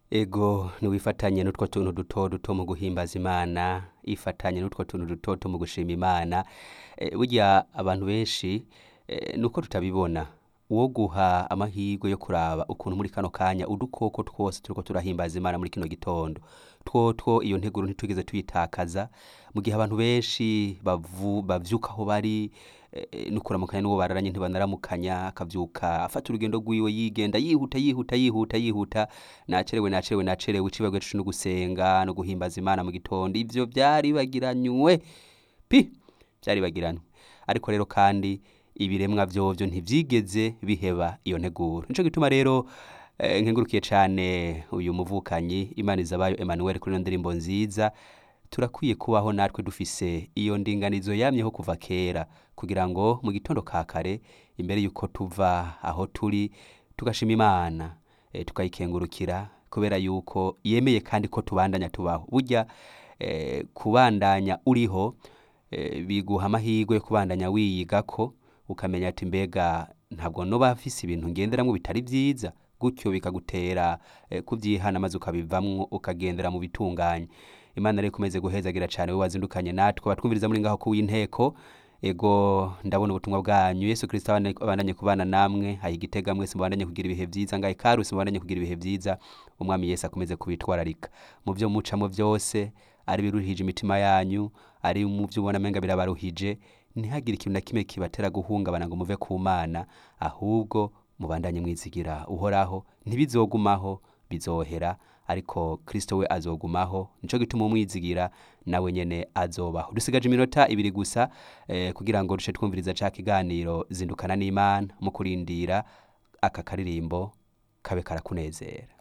ego ntiwifatanye n'utwo tuntu duto duto mu guhimbaza imana ifatanye n'utwo tuntu duto duto mu gushima imana Eh, burya abantu benshi eh, nuko tutabibona uwo guha amahirwe yo kuraba ukuntu muri kano kanya udukoko twose turiko turahimbaza imana muri kino gitondo twotwo iyo nteguro ntitwigeze tuyitakaza mu gihe abantu benshi bavu- bavyuka aho bari eh, nukuramukanya n'uwo bararanye ntibanaramukanya akavyuka afata urugendo rwiwe yigenda yihuta yihuta yihuta yihuta nacerewe nacerewe nacerewe icibagwe no gusenga no guhimbaza imana mu gitondo ivyo vyari bagiranywe pi vyari bagiranywe ariko rero kandi ibiremwa vyovyo ntivyigeze biheba iyo nteguro nico gituma rero eh, nkengurukiye cane uyu muvukanyi imana izabayo emmanuel kuri ino ndirimbo nziza turakwiye kubaho natwe dufise iyo ndinganizo yamyeho kuva kera kugira ngo mu gitondo ka kare imbere yuko tuva aho turi tugashima imana e, tukayikengurukira kubera yuko yemeye kandi ko tubandanya tubaho burya e, kubandanya uriho e, biguha amahirwe yo kubandanya wiyigako ukamenya ati mbega ntabwo noba afise ibintu ngenderamwo bitari vyiza gutyo bikagutera e, kuvyihana maze ukabivamwo ukagendera mu bitunganye imana rero ikomeze guhezagira cane we wazindukanye natwe batwumviriza muri ngaho kuw'inteko ego ndabona ubutumwa bwanyu yesu kristo abane- abandanye kubana namwe haye igitega mwese mubandanye kugira ibihe vyiza ngahe karusi mubandanye kugira ibihe vyiza umwami yesu akomeze kubitwararika mu vyo mucamo vyose ari biruhije imitima yanyu ari mu vyo ubona menga birabaruhije ntihagire ikintu na kimwe kibatera guhungabana ngo muve ku mana ahubwo mubandanye mwizigira uhoraho ntibizogumaho bizohera ariko kristo we azogumaho nico gituma umwizigira nawe nyene azobaho dusigaje iminota ibiri gusa eh, kugira ngo duce twumviriza ca kiganiro zindukana n'imana mu kurindira aka karirimbo kabe karakunezera